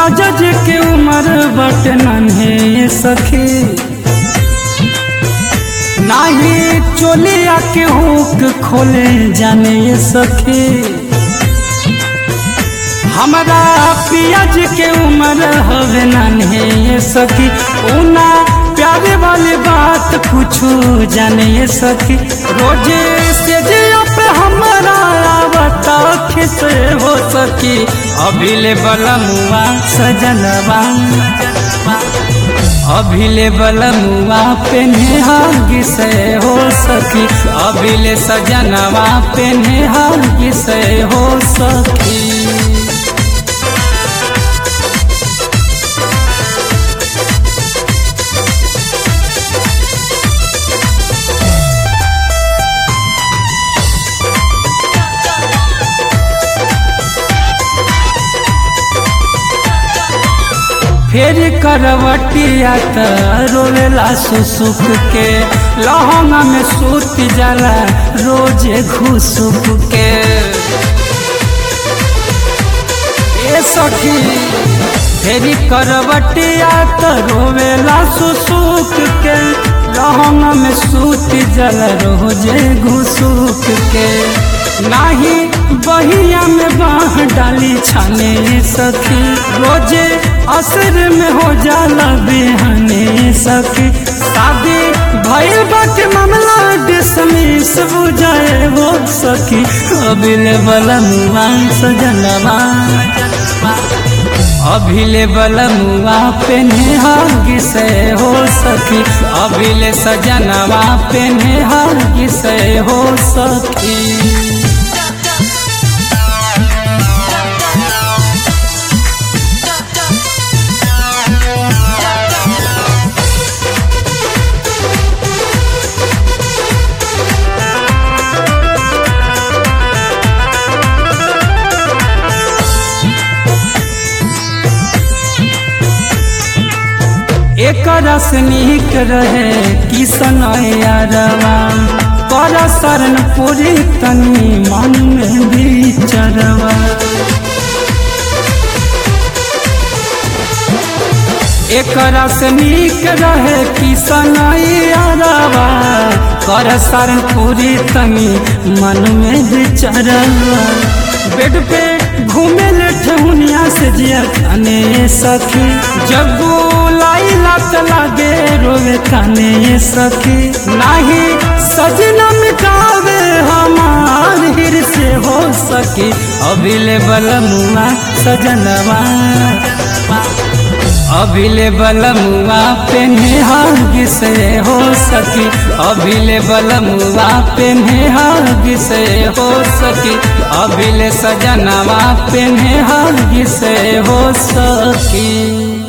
राजा जी के उम्र बट नन्हे सखी नाही चोलिया के हुक खोले जाने सखी हमारा पियाज के उम्र हवे नन्हे सखी उना प्यारे वाली बात कुछ जाने सखी रोजे से जिया पे हमारा आवता खिसे हो सकी अभिले बलमुआ सजनवा अभिले बलमुआ पे नेहागी से हो सकी अभिले सजनवा पे नेहागी से हो सकी फेर करवटिया त रोवेला सुसुक के लहंगा में सूत जाला रोजे घुसुक के ए सखी फेरी करवटिया त रोवेला सुसुक के लहंगा में सूत जाला रोजे घुसुक के नाही बहिया में बाह डाली छाने सखी रोजे असर में हो जाला बेहने सखी शादी भैल के मामला डिसमिस बुझाए हो सखी अभिले बलमुआ सजनवा अभिले बलमुआ पे नेहागी से हो सखी अभिले सजनवा पे नेहागी से हो सखी एक रस नीक रहे किसन यारवा पर शरण पूरी तनी मन में भी चरवा एक रस नीक रहे किसन यारवा कर शरण पूरी तनी मन में भी चरवा बेड पे घूमे ले ठहुनिया से जिया खाने सखी जब लाई लत लागे रोवे खाने सखी नाही सजना मिटावे हमार हिर से हो सकी अभिले बलमुआ सजनवा अभिले बलमुआ पे नेहागी से हो सकी अभिले बलमुआ पे नेहागी से हो सकी अभिले सजनवा पे नेहागी से हो सकी